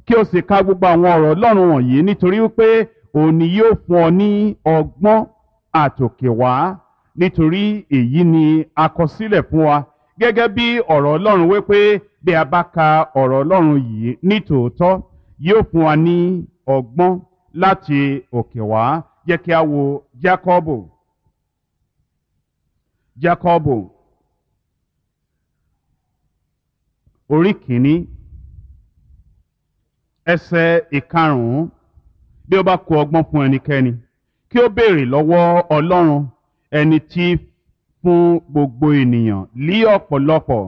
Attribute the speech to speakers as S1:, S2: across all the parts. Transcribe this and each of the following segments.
S1: kí o sì ka gbogbo àwọn ọ̀rọ̀ ọlọ́run wọ̀nyí nítorí wípé òun ni yóò fún ọ ní ọgbọ́n àtòkèwá nítorí èyí ni a kọ sílẹ̀ fún wa gẹ́gẹ́ bí ọ̀rọ̀ ọlọ́run wípé bí a bá ka ọ̀rọ̀ ọlọ́run yìí ní tòótọ́ yóò fún wa ní ọgbọ́n láti òkè wá jẹ́ kí a wo Jákọ́bù Jákọ́bù orí kìíní ẹsẹ̀ ìkarùn-ún bí ó bá kó ọgbọ́n fún ẹnikẹ́ni kí ó béèrè lọ́wọ́ Ọlọ́run ẹni tí fún gbogbo ènìyàn lí ọ̀pọ̀lọpọ̀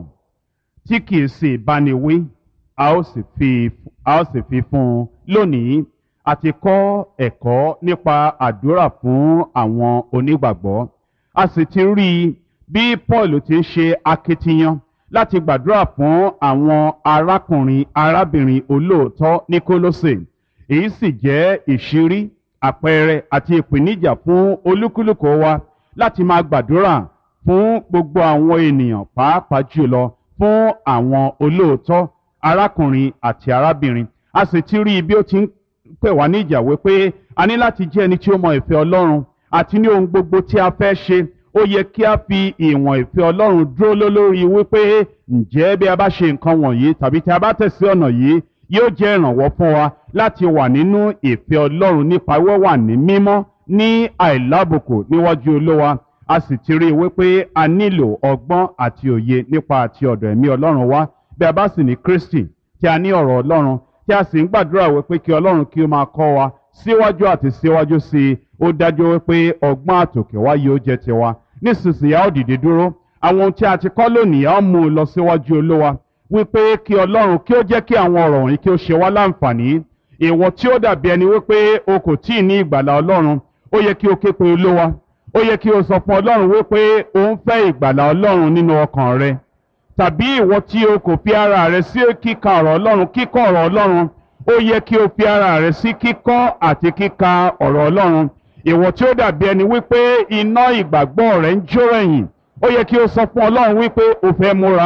S1: tí kìí sì báni wí a ó sì fi a ó sì fi fún un lónìí àti kọ́ ẹ̀kọ́ nípa àdúrà fún àwọn onígbàgbọ́ a sì ti rí i bí Paul ti ń ṣe akitiyan láti gbàdúrà fún àwọn arákùnrin arábìnrin olóòótọ́ ní Kólósè èyí sì jẹ́ ìṣírí àpẹẹrẹ àti ìpèníjà fún olúkúlùkù wa láti máa gbàdúrà fún gbogbo àwọn ènìyàn pàápàá jùlọ fún àwọn olóòótọ́ arákùnrin àti arábìnrin a sì ti rí i bí ó ti ń pè wá ní ìjà wípé a ní láti jẹ́ ẹni tí ó mọ ìfẹ́ Ọlọ́run àti ní ohun gbogbo tí a fẹ́ ṣe ó yẹ kí a fi ìwọ̀n ìfẹ́ Ọlọ́run dúró lé lórí wípé ǹjẹ́ bí a bá ṣe nǹkan wọ̀nyí tàbí tí a bá tẹ̀sí ọ̀nà yìí yóò jẹ́ ìrànwọ́ fún wa láti wà nínú ìfẹ́ Ọlọ́run nípa wíwà ní mímọ́ ní àìlábùkù níwájú Olúwa a sì ti rí i wípé a nílò ọgbọ́n àti òye nípa àti ọ̀dọ̀ ẹ̀mí Ọlọ́run wá bí a bá sì ní Kristi tí a ní ọ̀rọ̀ Ọlọ́run tí a sì ń gbàdúrà wípé kí Ọlọ́run kí ó máa kọ́ wa síwájú àti síwájú sí i ó dájú wípé ọgbọ́n àtòkè wá yóò jẹ́ tiwa nísinsìnyí a ó dìde dúró àwọn ohun tí a ti kọ́ lónìí a ó mú un lọ síwájú Olúwa wípé kí Ọlọ́run kí ó jẹ́ kí àwọn ọ̀rọ̀ wọ̀nyí kí ó ṣe wá láǹfààní ìwọ tí ó dàbí ẹni wípé o kò tí ì ní ìgbàlà Ọlọ́run ó yẹ kí o ké pe Olúwa ó yẹ kí o sọ fún Ọlọ́run wípé o ń fẹ́ ìgbàlà Ọlọ́run nínú ọkàn rẹ tàbí ìwọ tí o kò fi ara rẹ sí kíka ọ̀rọ̀ Ọlọ́run kíkọ́ ọ̀rọ̀ Ọlọ́run ó yẹ kí o fi ara rẹ sí kíkọ́ àti kíka ọ̀rọ̀ Ọlọ́run ìwọ tí ó dàbí ẹni wípé iná ìgbàgbọ́ rẹ ń jó ẹ̀yìn ó yẹ kí o sọ fún Ọlọ́run wípé o fẹ́ múra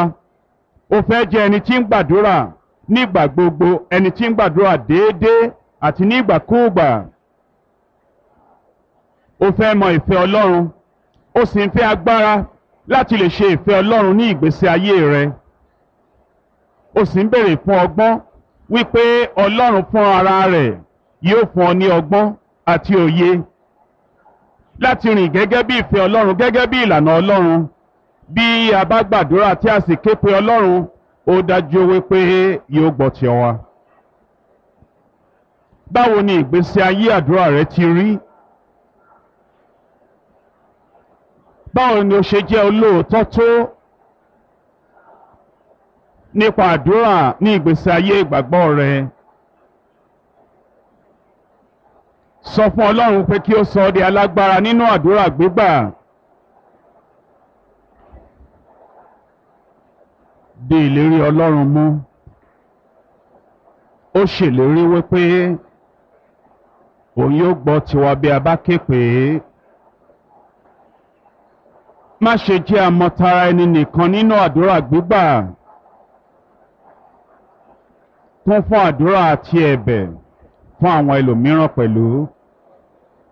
S1: o fẹ́ jẹ́ ẹni tí ń gbàdúrà nígbà gbogbo ẹni tí ń gbàdúrà déédéé àti nígbàkúùgbà o fẹ́ mọ ìfẹ́ Ọlọ́run o sì ń fẹ́ agbára láti lè ṣe ìfẹ́ Ọlọ́run ní ìgbésí ayé rẹ o sì ń béèrè fún ọgbọ́n wípé Ọlọ́run fún ara rẹ̀ yóò fún ọ ní ọgbọ́n àti òye láti rìn gẹ́gẹ́ bí ìfẹ́ Ọlọ́run gẹ́gẹ́ bí ìlànà Ọlọ́run bí a bá gbàdúrà tí a sì ké pe Ọlọ́run ó dájú wípé yóò gbọ́ ti wa. báwo ni ìgbésí ayé àdúrà rẹ ti rí? báwo ni o ṣe jẹ́ olóòótọ́ tó nípa àdúrà ní ìgbésí ayé ìgbàgbọ́ rẹ? sọ fún Ọlọ́run pé kí ó sọ ọ́ di alágbára nínú àdúrà gbígbà. di ìlérí Ọlọ́run mú ó ṣèlérí wípé òun yóò gbọ́ tiwa bí a bá ké pè é má ṣe jẹ́ àmọ̀tara ẹni nìkan nínú àdúrà gbígbà kún fún àdúrà àti ẹ̀bẹ̀ fún àwọn ẹlòmíràn pẹ̀lú